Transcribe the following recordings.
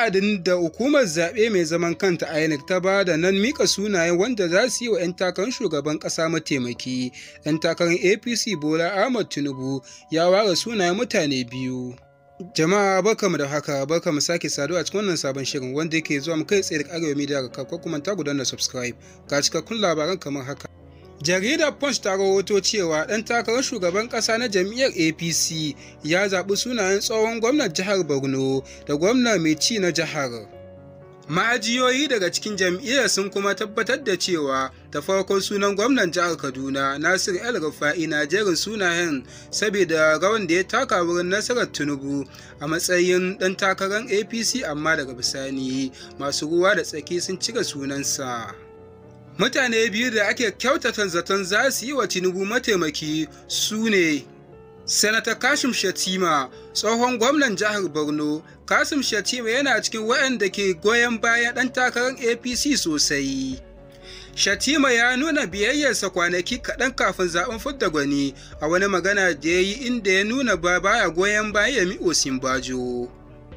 wa'adin da hukumar zaɓe mai zaman kanta INEC ta ba da nan mika sunaye wanda za su yi wa 'yan takarar shugaban ƙasa mataimaki 'yan takarar apc bola ahmad tinubu ya ware sunayen mutane biyu jama'a barkamu da haka barkamu sake saduwa a cikin wannan sabon shirin wanda yake zuwa mu kai tsaye daga arewa media ga ko kuma ta gudanar subscribe ga cikakkun labaran kamar haka jaridar punch ta rahoto cewa ɗan takarar shugaban ƙasa na jam'iyyar apc ya zaɓi sunayen tsohon gwamnan jihar borno da gwamna mai ci na jihar ma'ajiyoyi daga cikin jam'iyyar sun kuma tabbatar da cewa da farkon sunan gwamnan jihar kaduna nasir el rufa'i na jerin sunayen saboda rawan da ya taka wurin nasarar tinubu a matsayin ɗan takarar apc amma daga bisani masu ruwa da tsaki sun cire sunansa mutane biyu da ake kyautata zaton za su yi wa tinubu mataimaki su ne sanata kashim shatima tsohon gwamnan jihar borno kasim shatima yana cikin waɗanda ke goyon bayan ɗan takarar apc sosai shatima ya nuna biyayyarsa kwanaki kaɗan kafin zaɓen fidda gwani a wani magana da ya yi inda ya nuna ba baya goyon bayan yami osinbajo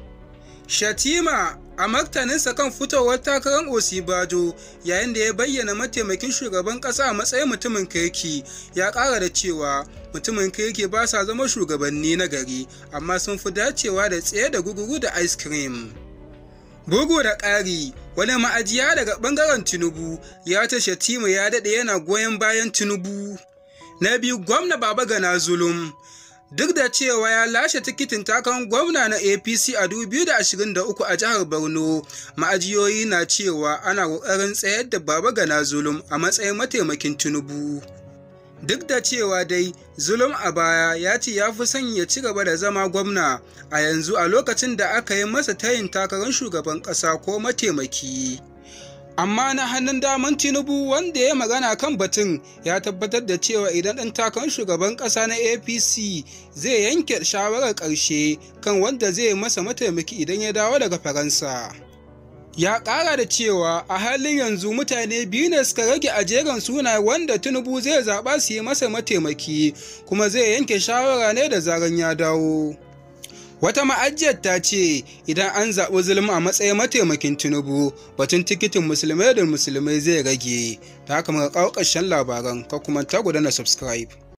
shatima a martaninsa kan fitowar takarar osibajo yayin da ya bayyana mataimakin shugaban kasa a matsayin mutumin kirki ya kara da cewa mutumin kirki ba sa zama shugabanni na gari amma sun fi dacewa da tsaye da guguru da ice cream bugu da ƙari wani ma'ajiya daga ɓangaren tinubu ya ta shatima ya daɗe yana goyon bayan tinubu na biyu gwamna baba gana zulum duk da cewa ya lashe tikitin takarar gwamna na apc a 2023 a jihar borno ma'ajiyoyi na cewa ana ƙoƙarin tsayar da baba gana zulum a matsayin mataimakin tinubu duk da cewa dai zulum a baya ya ce ya fi son ya ci gaba da zama gwamna a yanzu a lokacin da aka yi masa tayin takarar shugaban ƙasa ko mataimaki amma na hannun daman tinubu wanda ya magana kan batun ya tabbatar da cewa idan ɗan takarar shugaban ƙasa na apc zai yanke shawarar ƙarshe kan wanda zai masa mataimaki idan ya dawo daga faransa ya ƙara da cewa a halin yanzu mutane biyu ne suka rage a jerin suna wanda tinubu zai zaɓa su yi masa mataimaki kuma zai yanke shawara ne da zaran ya dawo Wata ma'ajiyar ta ce idan an zaɓi zulum a matsayin mataimakin Tinubu batun tikitin musulmai da musulmai zai rage. Ta haka muka kawo ƙarshen labaran ka kuma ta gudana subscribe.